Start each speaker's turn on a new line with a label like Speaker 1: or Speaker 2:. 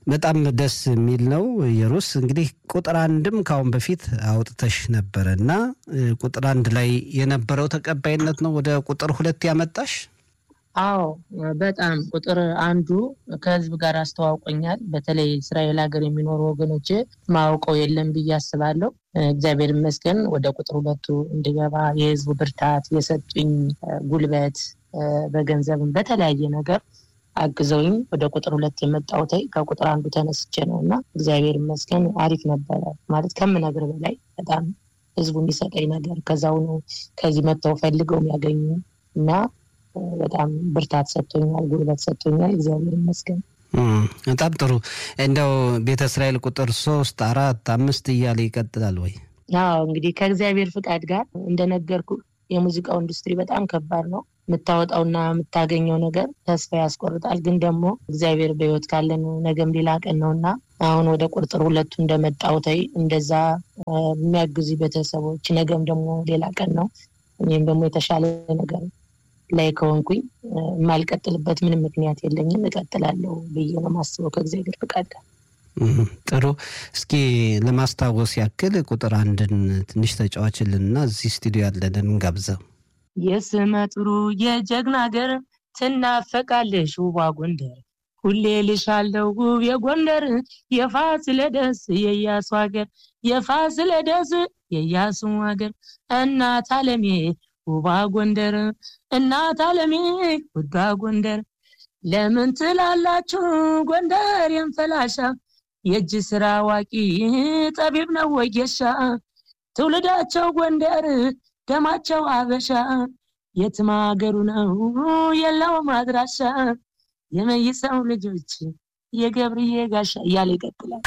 Speaker 1: በጣም ደስ የሚል ነው። የሩስ እንግዲህ ቁጥር አንድም ከአሁን በፊት አውጥተሽ ነበረ እና ቁጥር አንድ ላይ የነበረው ተቀባይነት ነው ወደ ቁጥር ሁለት ያመጣሽ?
Speaker 2: አዎ በጣም ቁጥር አንዱ ከህዝብ ጋር አስተዋውቆኛል። በተለይ እስራኤል ሀገር የሚኖሩ ወገኖች ማውቀው የለም ብዬ አስባለሁ። እግዚአብሔር ይመስገን ወደ ቁጥር ሁለቱ እንድገባ የህዝቡ ብርታት፣ የሰጡኝ ጉልበት በገንዘብም በተለያየ ነገር አግዘውኝ ወደ ቁጥር ሁለት የመጣሁት ከቁጥር አንዱ ተነስቼ ነው እና እግዚአብሔር ይመስገን አሪፍ ነበረ። ማለት ከምነግር በላይ በጣም ህዝቡ የሚሰጠኝ ነገር ከዛው ነው ከዚህ መጥተው ፈልገው የሚያገኙ እና በጣም ብርታት ሰጥቶኛል፣ ጉልበት ሰጥቶኛል። እግዚአብሔር ይመስገን።
Speaker 1: በጣም ጥሩ። እንደው ቤተ እስራኤል ቁጥር ሶስት አራት አምስት እያለ ይቀጥላል ወይ?
Speaker 2: አዎ እንግዲህ ከእግዚአብሔር ፍቃድ ጋር እንደነገርኩ የሙዚቃው ኢንዱስትሪ በጣም ከባድ ነው። የምታወጣውና የምታገኘው ነገር ተስፋ ያስቆርጣል። ግን ደግሞ እግዚአብሔር በህይወት ካለን ነገም ሌላ ቀን ነው እና አሁን ወደ ቁጥር ሁለቱ እንደመጣው ተይ እንደዛ የሚያግዙ ቤተሰቦች ነገም ደግሞ ሌላ ቀን ነው። እኔም ደግሞ የተሻለ ነገር ላይ ከሆንኩኝ የማልቀጥልበት ምንም ምክንያት የለኝም። እቀጥላለሁ ብዬ ነው ማስበው ከእግዚአብሔር ፍቃድ ጋር።
Speaker 1: ጥሩ። እስኪ ለማስታወስ ያክል ቁጥር አንድን ትንሽ ተጫዋችልንና እዚህ ስቱዲዮ ያለንን እንጋብዘው።
Speaker 2: የስመ ጥሩ የጀግና ሀገር ትናፈቃለሽ ውቧ ጎንደር ሁሌ ልሻለው ውብ የጎንደር የፋሲለደስ የኢያሱ ሀገር የፋሲለደስ የኢያሱ ሀገር እናት አለሜ ውባ ጎንደር እናት አለሜ ውዷ ጎንደር ለምን ትላላችሁ ጎንደር የንፈላሻ የእጅ ስራ አዋቂ ጠቢብ ነው ወጌሻ ትውልዳቸው ጎንደር ደማቸው አበሻ የትም ሀገሩ ነው የለውም አድራሻ የመይሰው ልጆች የገብርዬ ጋሻ እያለ ይቀጥላል።